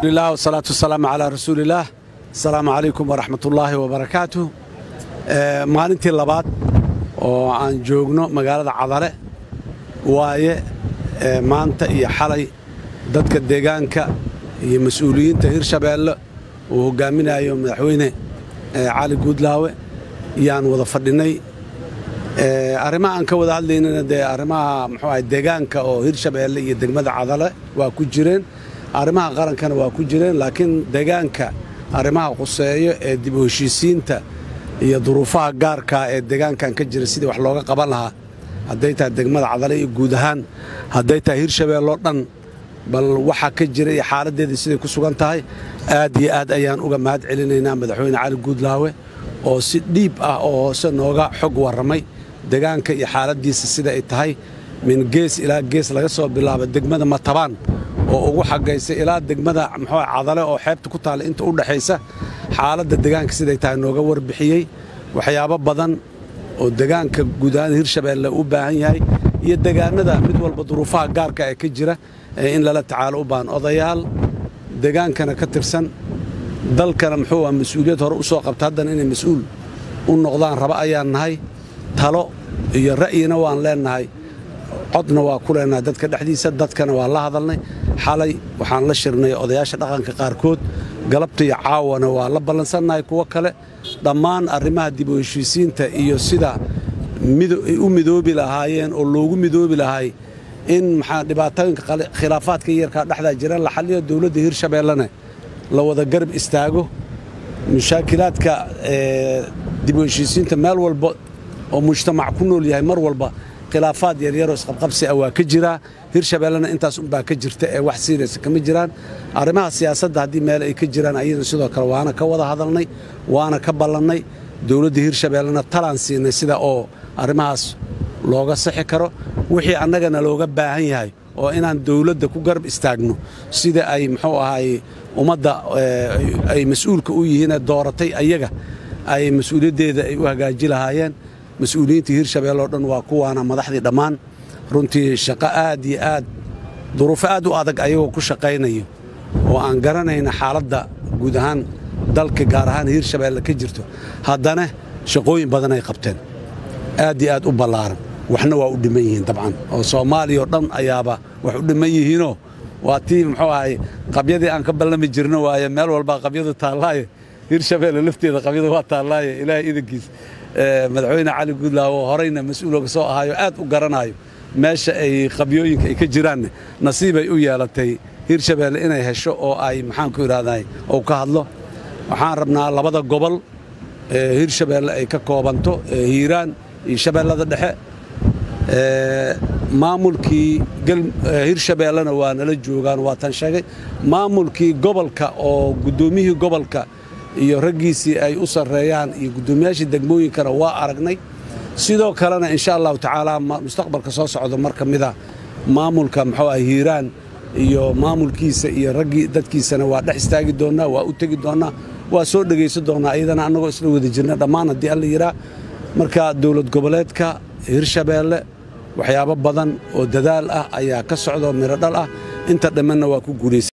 lah wasalaatu wasalaamu calaa rasuulillaah asalaamu calaykum waraxmatullaahi wabarakaatuh maalintii labaad oo aan joogno magaalada cadale waaye maanta iyo xalay dadka deegaanka iyo mas-uuliyiinta hirshabeelle uu hoggaaminayo madaxweyne cali guudlaawe yaan wada fadhinnay arrimaha aan ka wada hadlaynana dee arrimaha muxuu ahay deegaanka oo hirshabeelle iyo degmada cadale waa ku jireen arrimaha qarankana waa ku jireen laakiin deegaanka arrimaha quseeyo ee dib u heshiisiinta iyo duruufaha gaarkaa ee deegaankan ka jira sidii wax looga qaban lahaa hadday tahay degmada cadale iyo guud ahaan hadday tahay hirshabeelloo dhan bal waxaa ka jira iyo xaaladdeedii siday ku sugan tahay aad iyo aad ayaan uga mahad celinaynaa madaxweyne cali guudlaawe oo si dhiib ah oo hoose nooga xog warramay deegaanka iyo xaaladdiisa sida ay tahay min gees ilaa gees laga soo bilaabo degmada matabaan oo ugu xagaysa ilaa degmada muxuu cadale oo xeebta ku taalla inta u dhexaysa xaaladda deegaanka siday tahay nooga warbixiyey waxyaabo badan oo deegaanka guud ahaan hirshabeelle u baahan yahay iyo deegaanada mid walba duruufaha gaarka ee ka jira ee in lala tacaalo u baahan odayaal deegaankana ka tirsan dalkana muxuu ah mas-uuliyad hore u soo qabta haddana inay mas-uul u noqdaan raba ayaan nahay talo iyo ra'yina waan leennahay codna waa ku leennahay dadka dhexdiisa dadkana waa la hadalnay xalay waxaan la shirnay odayaasha dhaqanka qaarkood galabta iyo caawana waa la ballansannahay kuwo kale dhammaan arrimaha dib u heshiisiinta iyo sida ay u midoobi lahaayeen oo loogu midoobi lahay in maxaa dhibaatooyinka khilaafaadka yarkaa dhexdaa jira la xalliyo dowladda hirshabeellena la wada garab istaago mushaakilaadka dib u heshiisiinta meel walba oo mujtamac ku nool yahay mar walba khilaafaad yaryaroo isqabqabsi ah waa ka jiraa hirshabeellena intaas unbaa ka jirta ee wax siiraysa kama jiraan arrimaha siyaasadda haddii meel ay ka jiraan ayadana sidoo kale waana ka wada hadalnay waana ka ballannay dowladda hirshabeellena talaan siinay sida oo arrimahaas looga sixi karo wixii annagana looga baahan yahay oo inaan dowladda ku garab istaagno sida ay muxuu ahaay ummadda ay mas-uulka u yihiinee dooratay ayaga ay mas-uuliyaddeeda ay u hagaaji lahaayeen mas-uuliyiintii hirshabelle oo dhan waa kuwaana madaxdii dhammaan runtii shaqo aad iyo aad duruufo aad u adag ayagoo ku shaqaynayo oo aan garanayna xaaladda guud ahaan dalka gaar ahaan hirshabeelle ka jirto haddana shaqooyin badan ay qabteen aad iyo aad u ballaaran waxna waa u dhiman yihiin dabcan oo soomaaliya oo dhan ayaaba wax u dhiman yihiinoo waa tii muxuu ahay qabyadii aan ka ballami jirno waaye meel walbaa qabyadu taallaaye hirshabeelle lafteeda qabyada waa taallaaye ilaahay idankiis madaxweyne cali guudlaawo horeyna mas-uulooga soo ahaayo aad u garanaayo meesha ay qabyooyinka ay ka jiraanne nasiibay u yeelatay hirshabeelle inay hesho oo ay maxaanku idhahday ou ka hadlo waxaan rabnaa labada gobol ee hirshabeelle ay ka koobanto hiiraan iyo shabeellada dhexe maamulkii hirshabeellena waa nala joogaan waa tan sheegay maamulkii gobolka oo guddoomiyihii gobolka iyo raggiisii ay u sarreeyaan iyo guddoomiyaashii degmooyinkana waa aragnay sidoo kalena insha allahu tacaala mustaqbalka soo socda mar ka mida maamulka muxuu ah hiiraan iyo maamulkiisa iyo raggii dadkiisana waa dhex istaagi doonnaa waa u tegi doonnaa waa soo dhegaysan doonnaa iyadana annagoo isla wada jirna dhammaan haddii alla yidhaa marka dowlad goboleedka hirshabeelle waxyaabo badan oo dadaal ah ayaa ka socda oo midho dhal ah inta dhammanna waa ku guulaysa